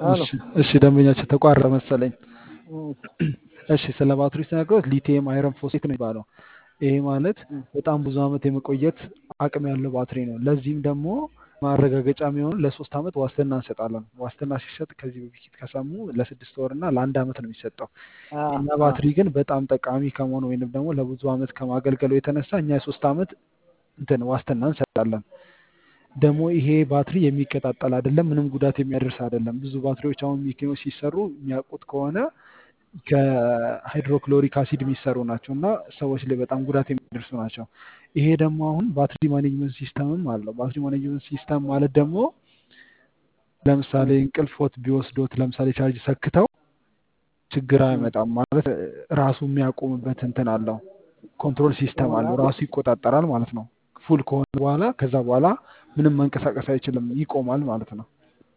አሎ እሺ እሺ፣ ደንበኛቸው ተቋረጠ መሰለኝ። እሺ እሺ፣ ስለ ባትሪ ስነግሮት ሊቲየም አይረን ፎስፌት ነው የሚባለው። ይሄ ማለት እ በጣም ብዙ ዓመት የመቆየት አቅም ያለው ባትሪ ነው። ለዚህም ደግሞ ማረጋገጫ የሚሆኑ ለሶስት ዓመት ዋስትና እንሰጣለን። ዋስትና ሲሰጥ ከዚህ በፊት ከሰሙ ለስድስት ወር እና ለአንድ ዓመት ነው የሚሰጠው። አ የእኛ አ ባትሪ ግን በጣም ጠቃሚ ከመሆኑ ወይንም ደግሞ ለብዙ ዓመት ከማገልገሉ የተነሳ እኛ የሶስት ዓመት እንትን ዋስትና እንሰጣለን። ደግሞ ይሄ ባትሪ የሚቀጣጠል አይደለም፣ ምንም ጉዳት የሚያደርስ አይደለም። ብዙ ባትሪዎች አሁን መኪኖች ሲሰሩ የሚያውቁት ከሆነ ከሃይድሮክሎሪክ አሲድ የሚሰሩ ናቸው እና ሰዎች ላይ በጣም ጉዳት የሚያደርሱ ናቸው። ይሄ ደግሞ አሁን ባትሪ ማኔጅመንት ሲስተምም አለው። ባትሪ ማኔጅመንት ሲስተም ማለት ደግሞ ለምሳሌ እ እንቅልፎት ቢወስዶት ለምሳሌ ቻርጅ ሰክተው ችግር እ አይመጣም ማለት ራሱ የሚያቆምበት እንትን አለው። ኮንትሮል ሲስተም አለው። ይሆናል ራሱ ይቆጣጠራል ማለት ነው። ፉል ከሆነ በኋላ ከዛ በኋላ ምንም መንቀሳቀስ አይችልም፣ ይቆማል ማለት ነው።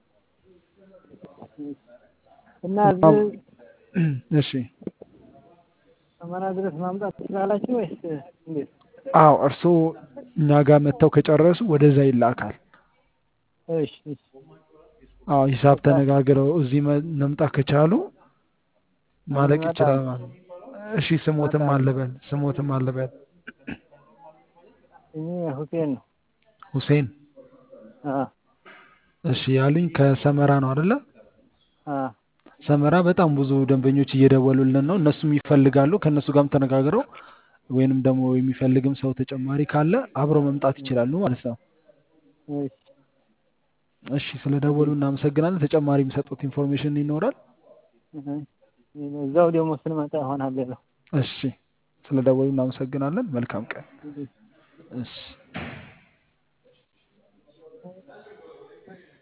እና እና እዚህ እሺ ሰመራ ድረስ ማምጣት ትችላላችሁ ወይስ እንዴት? አዎ እርስዎ እኛ ጋር መጥተው ከጨረሱ ወደዛ ይላካል። እሺ እሺ አዎ ሂሳብ በቃ ተነጋግረው እዚህ መ- መምጣት ከቻሉ ማለቅ ይችላል እንመጣለን ማለት ነው። እሺ ስሞትም እንመጣለን። አለበል ስሞትም አለበል እኔ ሁሴን ነው። ሁሴን አ እሺ ያሉኝ ከሰመራ ነው አይደለ? አ ሰመራ በጣም ብዙ ደንበኞች እየደወሉልን ነው። እነሱም ይፈልጋሉ። ከእነሱ ጋርም ተነጋግረው ወይንም ደግሞ የሚፈልግም ሰው ተጨማሪ ካለ አብረው መምጣት ይችላሉ ማለት ነው። እሺ እሺ ስለደወሉ እናመሰግናለን። ተጨማሪ የሚሰጡት ኢንፎርሜሽን ይኖራል? እህ እዛው ደግሞ ስንመጣ ይሆናል ሌላው እሺ ስለደወሉ እናመሰግናለን። መልካም ቀን። እንግዲህ እሺ